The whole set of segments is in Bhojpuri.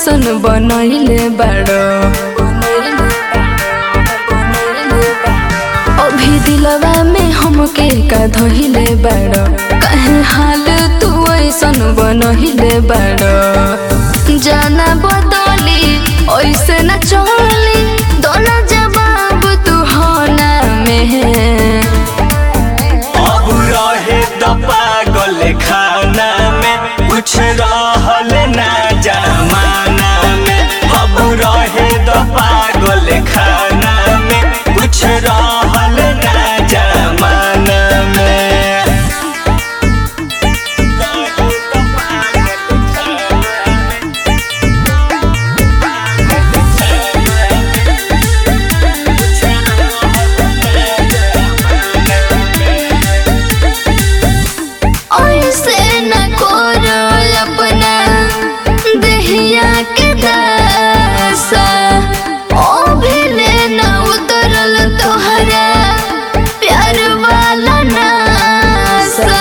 ऐसन बनैले बाड़ो अभी दिलवा में हमके का धइले बाड़ो कहे हाल तू ऐसन बनैले बाड़ो जाना बदली ऐसे न चली दोनों जवाब तू होना में अब रहे द पागल खाना में कुछ रहल ना जमाना में अब रहे द पागल खाना में कुछ रहल ना जमाना में ऐसे न करो अपना दहिया के दासा ओ भेले न उतरल तोहरा प्यार वाला नासा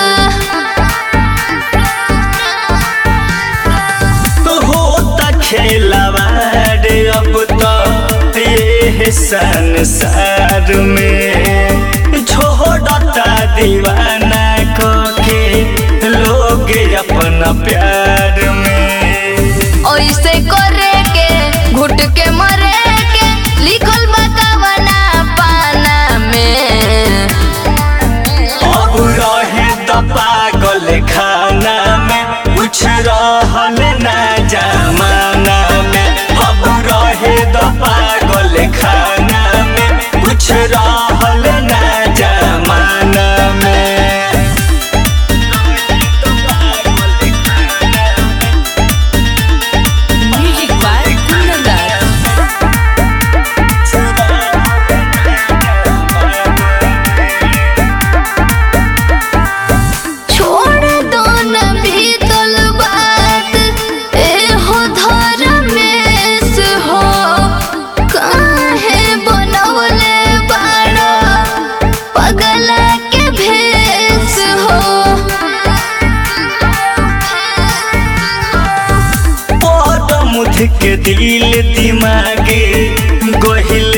तो होता खेलवाड़ अब तो ये संसार में छोड़ता दीवाना को के लोग अपना प्यार में ऐसे करे के घुट के मरे के लिखल बा कवना पाना में अब रहे द पागल खाना में कुछ रहल ना जमाना में अब रहे द पागल खाना में कुछ रहल ना जमाना में म्यूजिक बाय कुंदन छोड़ दो न बीतल बात ए हो धर्मेश हो काहे बनवले बाड़ा पगला के भेष हो मुथ के दिल दिमागे गोहिल